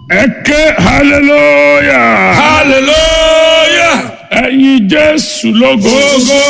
ẹ ké hallelujah hallelujah ẹyin jésù lógo gogo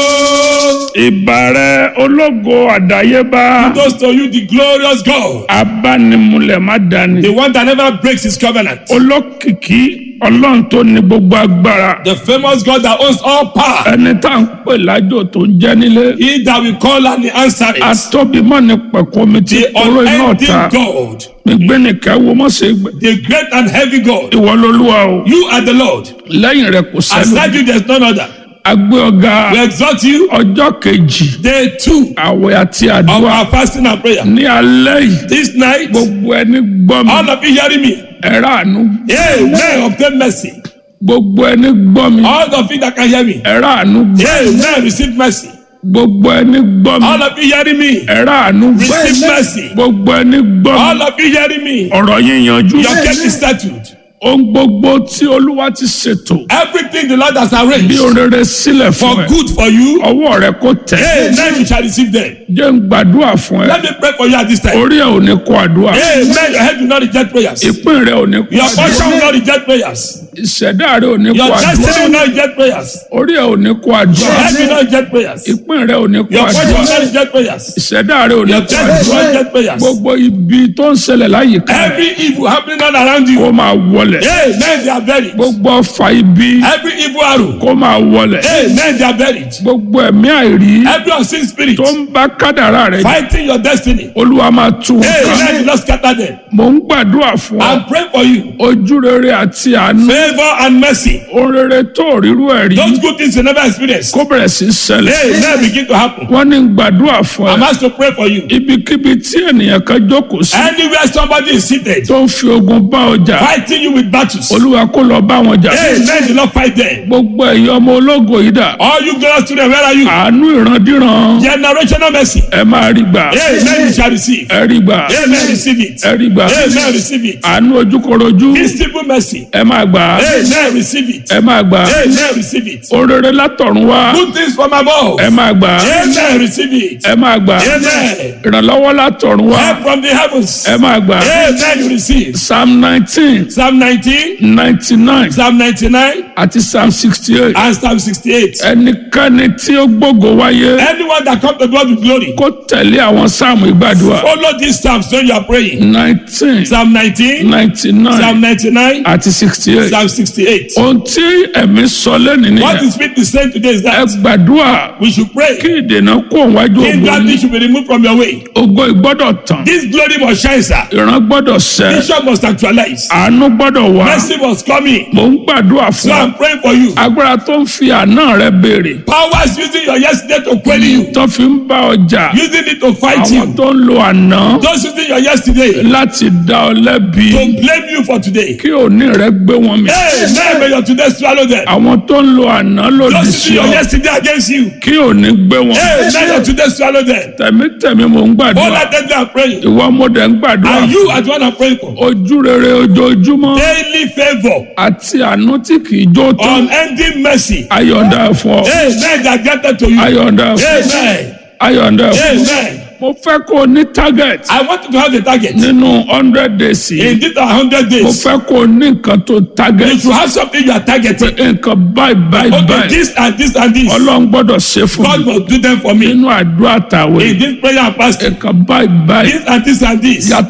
ìbàrẹ̀ ológo àdáyébá goes to you the glorious God abánimúlẹ̀ má dání the one that never breaks his covenant olókìkí ọlọ́run tó ní gbogbo agbára the famous God that owns all power ẹni tá à ń pè lájò tó ń jẹ́ nílé he that we call and he answer it atóbimọ́ ní pẹ̀kọ́ mi ti the kóró iná unending ọ̀tá God gbígbé nìkan wo mọ́ sí gbẹ the great and heavy God ìwọ lolúwa o you are the Lord lẹ́yìn rẹ̀ kò sẹ́nu aside you there is none other agbé ọ̀gá we exalt you ọjọ́ kejì day two àwẹ̀ àti of àdúrà our fasting and prayer ní alẹ́ yìí this night gbogbo ẹni gbọ́ mi all of you hearing me ẹ̀rọ àánú amen obtain mercy gbogbo ẹni gbọ́ mi all of you that can hear me ẹ̀rọ àánú gbọ́ amen receive mercy gbogbo ẹni gbọ́ mi all of you hearing me ẹ̀rọ àánú gbọ́ receive mercy gbogbo ẹni gbọ́ mi all of you hearing me ọ̀rọ̀ yín yanjú your case is settled ohun gbogbo tí olúwa ti ṣètò everything the Lord has bí arranged orere sílẹ̀ fún for ẹ good for you ọwọ́ rẹ kò tẹ̀ amen you shall receive them jẹ́ ń gbàdúrà fún ẹ let me pray for you at this time orí ẹ ò ní kó àdúrà amen your head will not reject prayers ìpín rẹ ò ní kó your àdúrà portion will not reject prayers ìṣẹ̀dá rẹ ò ní kó your àdúrà destiny will not reject prayers orí ẹ ò ní kó your àdúrà head will not reject prayers ìpín rẹ ò ní kó your portion will àdúrà not reject prayers ìṣẹ̀dá rẹ ò ní your kó destiny will àdúrà not reject prayers gbogbo ibi tó ń ṣẹlẹ̀ láyìíká rẹ every evil happening all around you kó máa wọlẹ̀ amen they are buried gbogbo ọfà ibi every evil arrow kó máa wọlẹ̀ amen they are buried gbogbo ẹ̀mí àìrí every unseen spirit tó ń bá kádàrá rẹ jà fighting your destiny olúwa máa tú wọn ká amen you not scatter them mò ń gbàdúrà fún ọ and pray for you ojú rere àti àánú favour and mercy ohun rere tó rírú ẹ̀ rí those good things you never experienced kó bẹ̀rẹ̀ sí í ṣẹlẹ̀ amen begin to happen wọ́n ní gbàdúrà fún ẹ I'm asked to pray for you ibikíbi tí ènìyàn kan jókòó sí anywhere somebody is seated tó ń fi ogun bá ọjà fighting you with battles olúwa kó lọ bá wọn jà amen do not fight them gbogbo ẹ̀yin ọmọ ológo yìí dà all you glorious children where are you àánú ìrandíran generational mercy ẹ máa rí gbà amen you shall receive ẹ rí gbà amen receive it ẹ rí gbà amen receive it àánú ojúkorojú visible mercy ẹ máa gbà amen receive it ẹ máa gbà amen receive it orere látọ̀run wá good things from above ẹ máa gbà amen receive it ẹ máa gbà amen ìrànlọ́wọ́ látọ̀run wá help from the heavens ẹ máa gbà amen you receive psalm nineteen psalm nineteen ninety nine psalm ninety-nine àti psalm sixty eight and psalm sixty-eight ẹnikẹ́ni tí ó gbógo wáyé anyone that come to God with glory kó tẹ̀lé àwọn sáàmù ìgbàdúrà follow these psalms when you are praying nineteen psalm nineteen ninety psalm nine ninety-nine àti sixty eight psalm sixty-eight ohun tí ẹ̀mí sọ lẹ́nu what nìyẹn the spirit is saying today is ẹ that gbàdúrà we should pray kí ìdènà kó wájú king ògo that yín. thing should be removed from your way ògo ìgbọ́dọ̀ tàn this glory must shine sir ìran gbọ́dọ̀ ṣẹ vision must actualize àánú gbọ́dọ̀ wá mercy must come in mò ń gbàdúrà so fún ọ i'm praying for you agbára tó ń fi àná rẹ béèrè powers using your yesterday to query you tó fi ń bá ọjà using it to fight àwọn you tó ń lo àná those using your yesterday láti dá ọ lẹ́bi to blame you for today kí òní rẹ gbé wọn mi hey man may your today swallow them àwọn tó ń lo àná lòdì those sí using your ọ yesterday against you kí òní gbé wọn hey may your today swallow them tẹ̀mítẹ̀mí mò ń all gbàdúrà that day i'm praying ìwọ mo dẹ̀ ń gbàdúrà and you are the one i'm praying for ojú rere ojoojúmọ́ daily favour àti àánú tí kì í jó tán unending mercy ayọ̀ǹda fún ọ hey man that granted to you ayọ̀ǹda fún ọ amen ayọ̀ǹda fún ọ. amen mo fẹ́ kó o ní target i want you to have a target nínú hundred days yìí in this hundred mo days fẹ́ kó o ní nǹkan tó you target should have something you are targeting nǹkan báyìí báyìí okay báyìí this and this and this ọlọ́run gbọ́dọ̀ ṣe fún God mi must do them for me nínú àdúrà tàwé in this prayer and fasting nǹkan báyìí báyìí this and this and this yàtọ̀